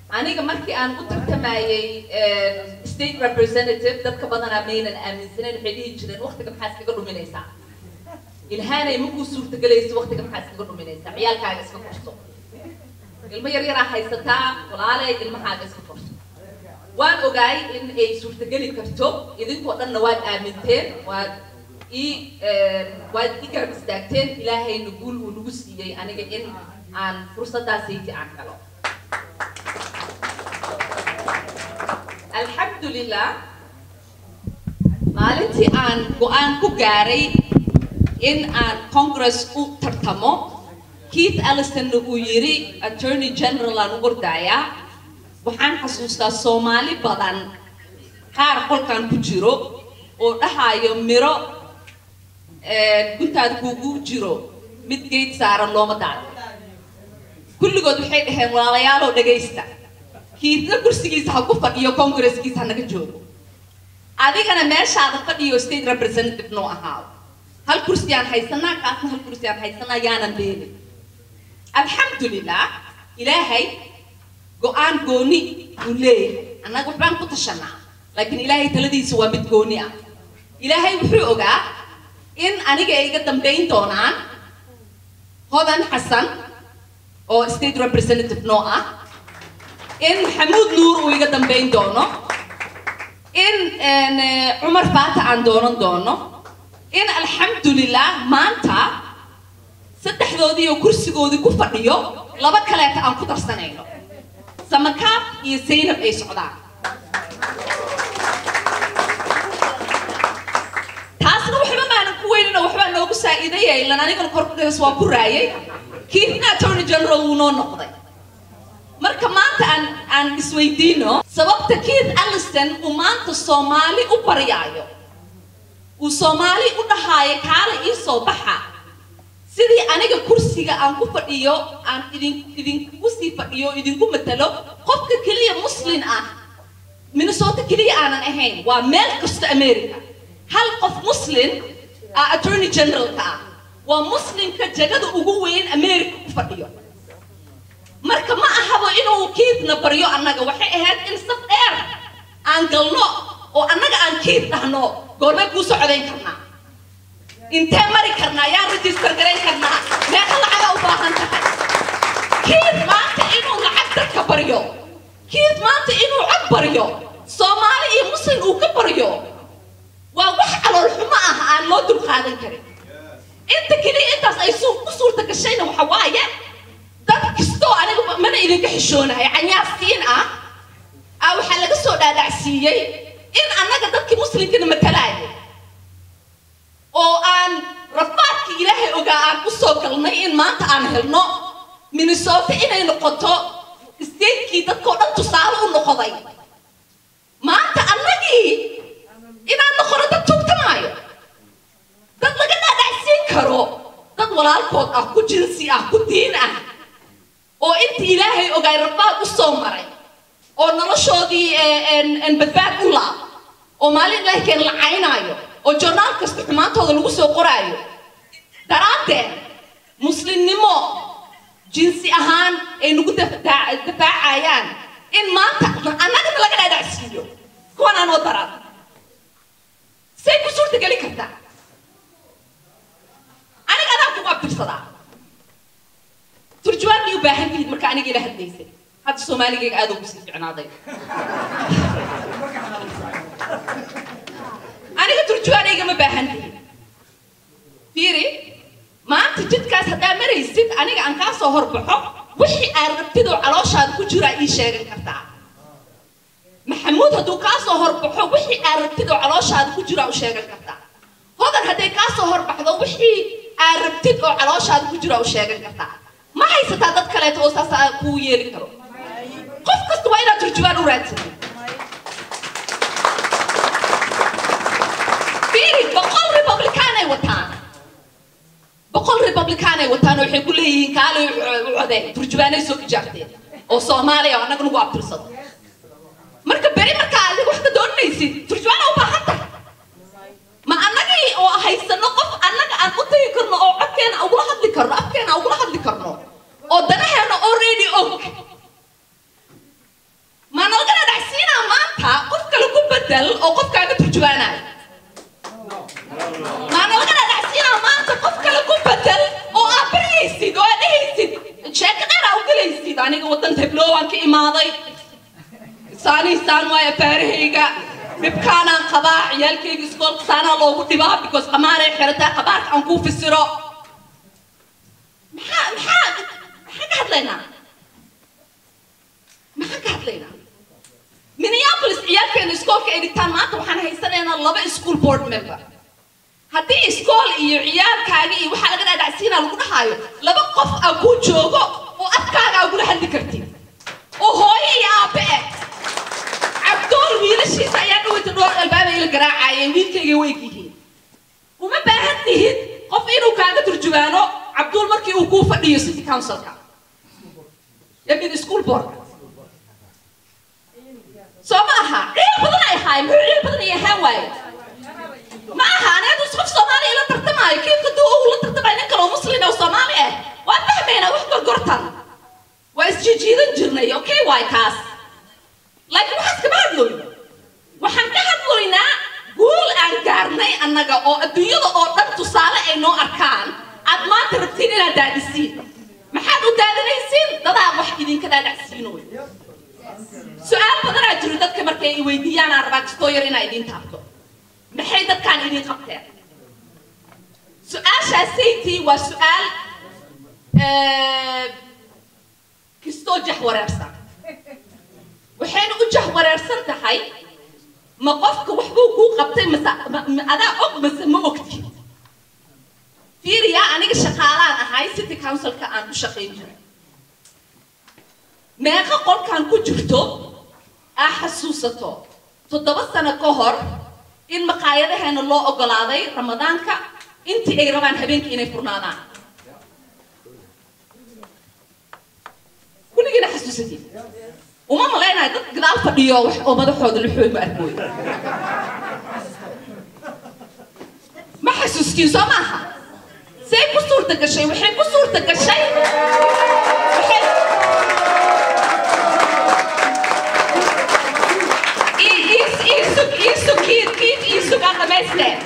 aniga markii aan u tartamayay state representative dadka badanaa maynan aaminsaneyn waxay dhihi jireen waqtiga maxaa iskaga dhuminaysaa ilhaanay makuu suurtagelayso waqtiga maxaa iskaga dhuminaysaa ciyaalkaaga iska korso ilmo yar yaraa haysataa walaalay ilmahaaga iska korso waan ogaay in ay suurtageli karto idinkoo dhanna waad aaminteen waad ii waad i garab istaagteen ilaahayna guul uu nagu siiyey aniga in aan fursaddaasayki aan helo alxamdulilah maalintii aan go-aan ku gaaray in aan congress u tartamo keith ellistonna uu yidhi attorney general aan u ordaayaa waxaan xasuustaa soomaali badan qaar qolkan ku jiro oo dhahaayo miro guntaada kuugu jiro mid geed saaran looma daado kulligood waxay dhaheen walaalayaaloo dhagaysta kiidna kursigiisa ha ku fadhiyo congresskiisa hanaga joogo adigana meeshaada fadhiyo state representative noo ahaado hal kursi aan haysanaa kaasna hal kursi aan haysanaa yaanan beelin alxamdulilah ilaahay go-aan gooni uu leeyahay annaga waxbaan ku tashanaa laakiin ilaahay taladiisa waa mid gooni ah ilaahay wuxuu ogaa in aniga ay iga dambayn doonaan hodan xasan oo state representative noo ah in maxamuud nuur uu iga dambayn doono in cumar faata aan doonan doono in alxamdulilah maanta saddexdoodii oo kursigoodii ku fadhiyo laba kaleeta aan ku darsanayno samakaab iyo zaynab ay socdaan taasna waxba maanan ku weynina waxbaa noogu saa'iidaya ilan anigana korkaas waa ku raayay kiifna attorney general wuu noo noqday marka maanta aan aan isweydiino sababta keith alliston uu maanta soomaali u baryaayo uu soomaali u dhahaayo kaala ii soo baxa sidii aniga kursiga aan ku fadhiyo aan idin idinku sii fadhiyo idinku matalo qofka keliya muslin ah minnesota keliya aanan ahayn waa meel kasta america hal qof muslin ah attorney generalka ah waa muslimka jagada ugu weyn america ku fadhiyo marka ma ahabo inuu kiidna baryo annaga waxay ahayd in saf dheer aan galno oo annaga aan kiid dhahno goormay kuu socdayn karnaa intee mari karnaa yaa register garayn karnaa meeqa lacaga u baahan tahay kiid maanta inuu lacag dadka baryo kiid maanta inuu cod baryo soomaali iyo muslim uu ka baryo waa wax calool xumo ah aan loo dulqaadan karin inta keliya intaas ay ku suurta gashayna waxa waaye dad kastoo aniga mana idinka xishoonahay canyaasiin ah ah waxaa laga soo dhaadhacsiiyey in annaga dadkii muslimkana matalaayo oo aan rafaadkii ilaahay ogaa aan u soo galnay in maanta aan helno minnesota inay noqoto statekii dadkoo dhan tusaale u noqoday maanta annagii inaan noqono dad tugtamaayo dad laga dhaadhacsiin karo dad walaalkood ah ku jinsi ah ku diin ah oo intii ilaahay ogaay rafaad u soo maray oo noloshoodii badbaad u laab oo maalin ilaahay keen la caynaayo oo jornaal kasta xumaantooda lagu soo qoraayo daraaddeed muslimnimo jinsi ahaan ay nagu dafaacayaan in maanta annagana laga dhaadhacsiiyo kuwan aanoo daraan say ku suurta geli kartaa aniga adaan kugu abtirsadaa turjawaan may u baahan tihid marka aniga ila hadlaysay hadda soomaaligayga aad ugu sii ficnaaday aniga turjuwaanayga ma baahan tihid fiiri maanta jidkaas haddaa maraysid aniga aan kaa soo horbaxo wixii aad rabtidoo calooshaada ku jiraa ii sheegan kartaa maxamuud hadduu kaa soo horbaxo wixii aad rabtidoo calooshaada ku jiraa u sheegan kartaa hodan hadday kaa soo horbaxdo wixii aad rabtid oo calooshaada ku jiraa u sheegan kartaa ma haysataa dad kaleeto oo saas kuu yeeli karo qof kasta waa inaad turjubaan u raadsatid fiiri boqol republicaanay wataan boqol republicaanay wataan oo waxay ku leeyihiin kaalay u codeen turjubaanay soo ijaabteen oo soomaaliya oo annaga nagu abtirsado marka beri markaa adiga wax ka doonaysid turjubaana u baahan tahay ma annagii oo haysano qof annaga aan u tagi karno oo codkeena ugula hadli karno afkeena ugula hadli karno oo danaheena already og bedel oo qofkaaga turjubaanayo maana laga dhadhacsiinaa maanta qof kale ku bedel oo aad baryaysid oo aad dhehaysid sheeko dheer aa u gelaysid aniga waddan heblow aan ka imaaday saanii saan waaya faarahayga dhibkaanaan qabaa ciyaalkayga iskoolka saanaa loogu dhibaa because qamaaray xirataa qabaarka aan kuu fisiro maxaa maxaa maxaan ka hadlaynaa maxaan ka hadlaynaa minneapolis ciyaalkeena iskoolka ay dhigtaan maanta waxaan haysanaynaa laba school board member haddii iskool iyo ciyaalkaaga iyo waxaa laga dhaadhacsiinaa lagu dhahaayo laba qof aa kuu joogo oo afkaaga aa gula hadli kartid oo hooyo iyo aabe eh cabdool wiilashiisa ayaa dhaweyta dhowr albaaba ila garaacayeen wiilkayga weyg yihiin uma baahan tihid qof inuu kaaga turjubaano cabduul markii uu kuu fadhiyo city councilka yamid school board soo ma aha ciil badan ay ahaay muxuu ciil badan ay ahaan waaye ma aha aniga qof soomaali ila tartamaayo kiifka duu uu la tartamaayo nin kale oo muslin oo soomaali ah waan fahmaynaa wax gorgortan waa isjijiidan jirnay okay waay kaas laakiin waxaas kama hadloyno waxaan ka hadloynaa guul aan gaarnay annaga oo adduunyada oo dhan tusaale ay noo arkaan aad maanta rabtiin inaad daadisiin maxaad u daadinaysiin dadaa wax idinka dhaadhacsiinoy su-aal badanaa jiro dadka markay i weydiiyaan aan rabaa kastoo yar inaa idiin taabto maxay dadkaan idiin qabteen su-aashaasaytii waa su-aal kistoo jax wareersan waxayna u jah wareersan tahay ma qofka waxbuu kuu qabtay mase adaa og mase ma ogti fiiriyaa aniga shaqaalaan ahay city councilka aan u shaqayn jiray meeqa qolkaan ku jirto aa xasuusato toddoba sano ka hor in maqaayadaheena loo ogolaaday ramadaanka intii ay rabaan habeenkii inay furnaadaan kulligiina xasuusatiin uma malaynayo dad gadaal fadhiyo wax oo madaxooda luxooy ma arkooy ma xasuustiin soo maaha say ku suurta gashay waxay ku suurta gashay waxay iisug iisug kiid kiid iisug aan dhamaysteen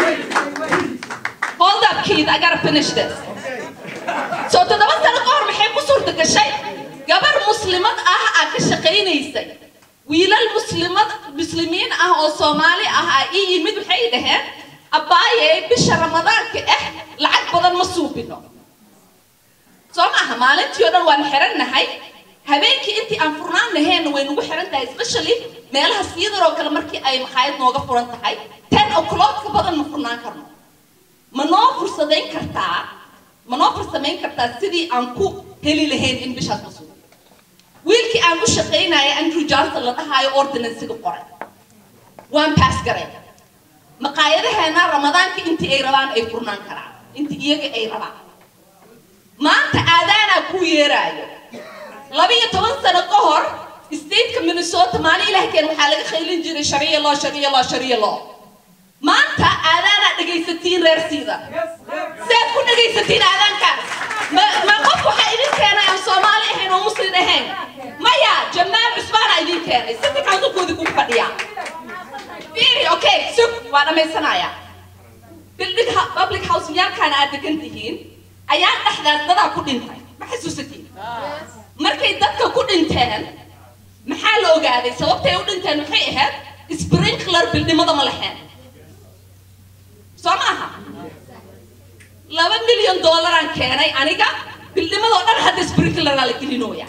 hold up kiid I gotta finish this so toddoba sano ka hor maxay ku suurta gashay gabar muslimad ah aa ka shaqaynaysay wiilal muslimad muslimiin ah oo soomaali ah aa ii yimid waxay dhaheen abbaaye bisha ramadaanka ah lacag badan ma suubino soo maaha maalintii oo dhan waan xirannahay habeenkii intii aan furnaan laheenna way nagu xiran tahay especially meelaha siyadaroo kale markii ay maqaayad nooga furan tahay ten o'clock ka badan ma furnaan karno ma noo fursadayn kartaa ma noo farsamayn kartaa sidii aan ku heli lahayn in bishaas ma suubiyo wiilkii aan u shaqaynaya andrew johnson la dhahaayo ordinansiga qoray waan paas garay maqaayadaheena ramadaanka intii ay rabaan ay furnaan karaan intii iyaga ay rabaan maanta aadaanaa kuu yeeraayo labiyo toban sano ka hor stateka minnesota maalin ilahkeen waxaa laga qaylin jiray shariya loo shariya loo shariya loo maanta aadaanaa dhegaysatiin reersiida siaad ku dhegaysatiin aadaankaas ma ma qof waxaa idin keenay aan soomaali ahayn oo muslim ahayn maya jamaal cusbaana idin keenay siti councilkoodii ku fadhiya fiiri okay sug waa dhammaysanaya building public house yaalkaana aad degan tihiin ayaa dhexdaas dadaa ku dhintay ma xasuusatiin markay dadka ku dhinteen maxaa la ogaaday sababtay u dhinteen maxay ahayd sprinkler bildhimada ma lahayn soo maaha laba milyan dollaraan keenay aniga bildhimadoo dhan hadda sprinkleraa la gelinooya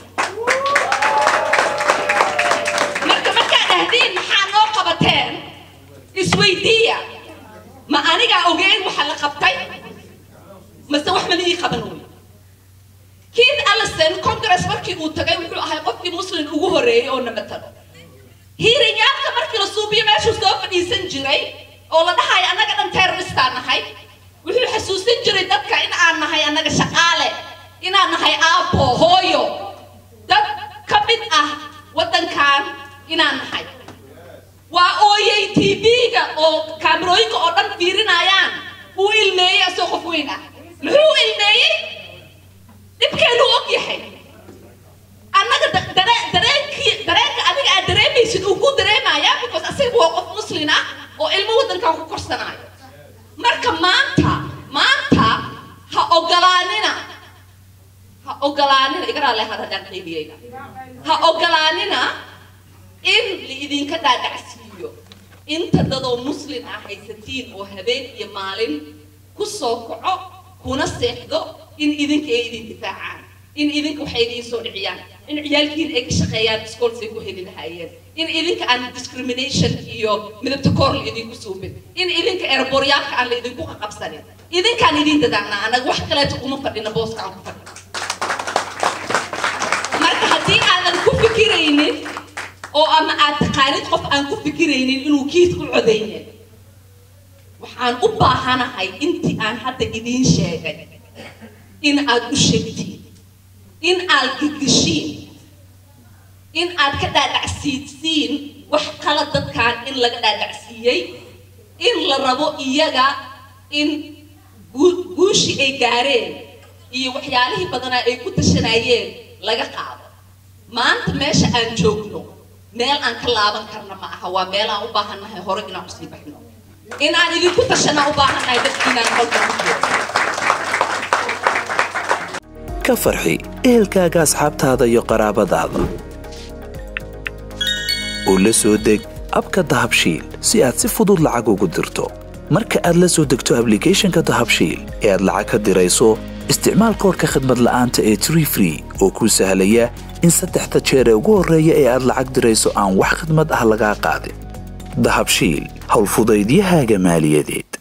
marka markaa dhahdiin maxaa noo qabateen isweydiiya ma anigaa ogeyn waxa la qabtay mase wax mana ii qaban wey keith allison congress markii uu tagay wuxuu ahay qofkii muslim ugu horeeyey oo namatalo hiirinyaadka markii la suubiyo meeshuu soo fadhiisan jiray oo la dhahayo annaga dhan terroristaan nahay wuxuu xasuusin jiray dadka in aan nahay annaga shaqaale inaan nahay aabbo hooyo dad ka mid ah waddankan inaan nahay waa ooyey tv-ga oo kaamirooyinka oo dhan fiirinayaan uu ilmeeyey asoo qof weyn ah muxuu ilmeeyey dhibkeenu og yahay annaga dareenkii dareenka adiga aad dareemaysid uu ku dareemaya because asiga asiga waa qof muslin ah oo ilmo waddankan ku korsanaayo marka maanta maanta ha ogolaanina ha ogolaanina igaraa leehad haddaan qaybiyeyna ha ogolaanina in laidinka dhaadhacsiiyo inta dadoo muslin ah haysatiin oo habeen iyo maalin ku soo kaco kuna seexdo in idinka ay idin difaacaan in idinka waxay idiin soo dhiciyaan in ciyaalkiin ay ka shaqeeyaan iskoolsay ku heli lahaayeen in idinka aan discrimination iyo midabta koor la idinku suubin in idinka eeraboryaalka aan la idinku qaqabsanin idinkaan idin dadaacnaa anaga wax kaleeto uma fadhina booska aan ku fadhino marka haddii aadan ku fikiraynin oo ama aad taqaanid qof aan ku fikiraynin inuu kiis u codaynin waxaan u baahanahay intii aan hadda idiin sheegay in aad u sheegtiin in aad gigishiin in aad ka dhaadhacsiidsiin wax kala dadkan in laga dhaadhacsiiyey in la rabo iyaga in guushii ay gaareen iyo waxyaalihii badanaa ay ku tashanayeen laga qaado maanta meesha aan joogno meel aan ka laaban karna ma aha waa meel aan u baahannahay hore inaan kusii baxno in aan idinku tashana u baahannahay dadkiinaan holka ku jiro ka farxi ehelkaaga asxaabtaada iyo qaraabadaada oo la soo deg abka dahabshiil si aad si fudud lacag ugu dirto marka aad la soo degto ablicathonka dahabshiil ee aad lacag ka dirayso isticmaal koorka khadmad la'aanta ee tree free oo kuu sahlaya in saddexda jeer ee ugu horreeya ee aad lacag dirayso aan wax khidmad ah lagaa qaadin dahabshiil howlfudaydiyahaaga maaliyadeed